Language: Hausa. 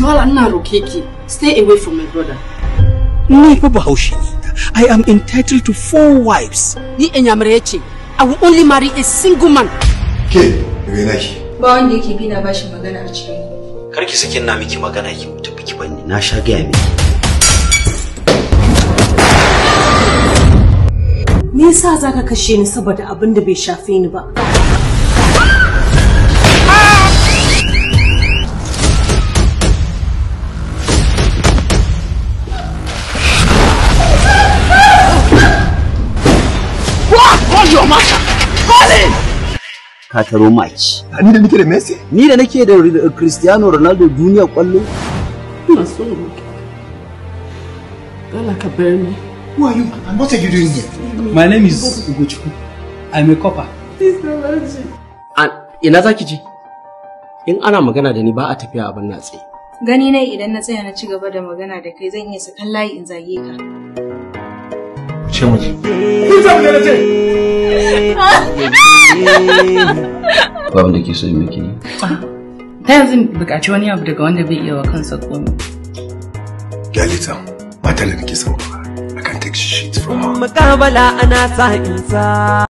Mala ina roke ki stay away from my brother. Ni fa bahaushe ne. I am entitled to four wives. Ni Enyamare ce. I will only marry a single man. Ke, daga ina ki? Ba wanda yake bi na bashi magana a cikin Kar ki sakin na miki magana ki tafi ki banni. Na sha gaya miki. Me yasa zaka kashe ni saboda abin da bai shafe ni ba? Ka taro maki. Ni da nake da Messi? Ni da nake da Cristiano Ronaldo duniya kwallo. Ina son roke. Allah ka bar ni. Who are you? And what are you doing here? My name is Ugochukwu. I'm a copper. ina za ki je in ana magana da ni ba a tafiya abin na tsaye Gani ne idan na tsaya na ci gaba da magana da kai zan iya sakan layi in zage ka. Ce mu je. Babu da ke so yi miki ne. Ta yanzu buƙaci wani abu daga wanda bai iya wa kansa komai. Galita, mata da nake son ba. I can take shit from her. Mukabala ana sa insa.